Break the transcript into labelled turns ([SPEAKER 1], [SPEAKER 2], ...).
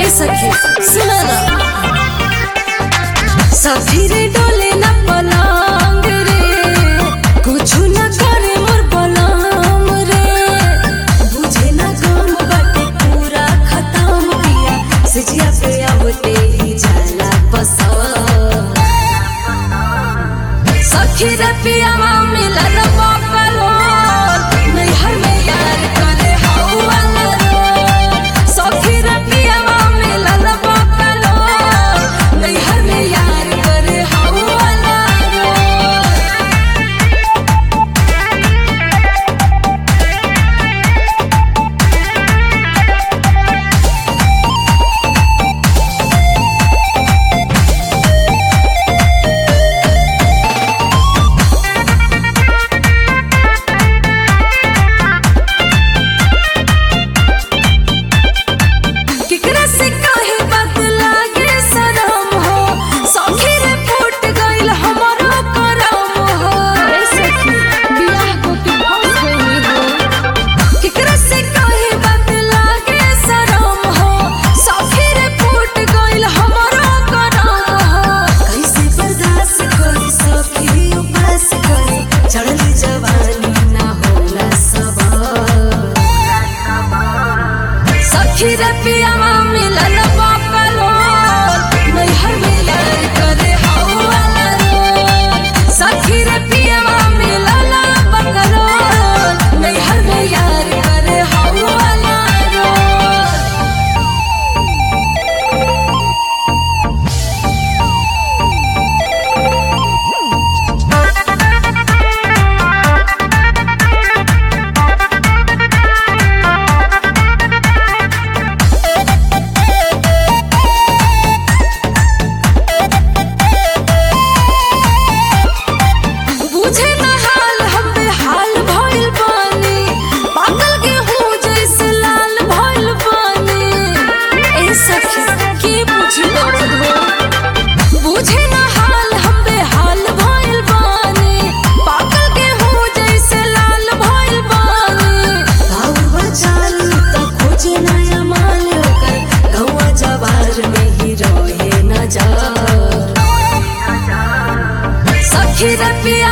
[SPEAKER 1] ए सखी सुना ना सखी रे डोले न पलंग रे कुछ न करे मोर बलम रे बुझे न गम बाटे पूरा खत्म किया सिजिया पे आवते ही जाला पसंद सखी रे पियावा मिलन बापलो नैहर में यार करे हौवा रो सखी रे पियावा मिलन बापलो नैहर में यार करे हौवा रो केकरा से काहे बात लागे शरम हो सखी रे फूट गइल हमरो करम हो ए सखी बियाह को के फंस गइल हो केकरा से काहे बात लागे शरम हो सखी रे फूट गइल हमरो करम हो कैसे बर्दाश्त करी सखी उपास करी चढ़ली जवानी ना होला सबर सखी रे पियावा मिलन बापलो नैहर में यार करे हौवा रो सखी रे पियावा मिलन बकलो नैहर में यार करे हौवा रो बुझे न हाल हम बेहाल भइल बानी पागल गेहूं जैसे लाल भइल बानी ए सखी के बुझी दर्द हो बुझे न हाल हम बेहाल भइल बानी पागल गेहूं जैसे लाल भइल बानी गाँव बचाल त खोजे नया माल ओकर गौवा जवार में ही रहे न जा सखी रे पिया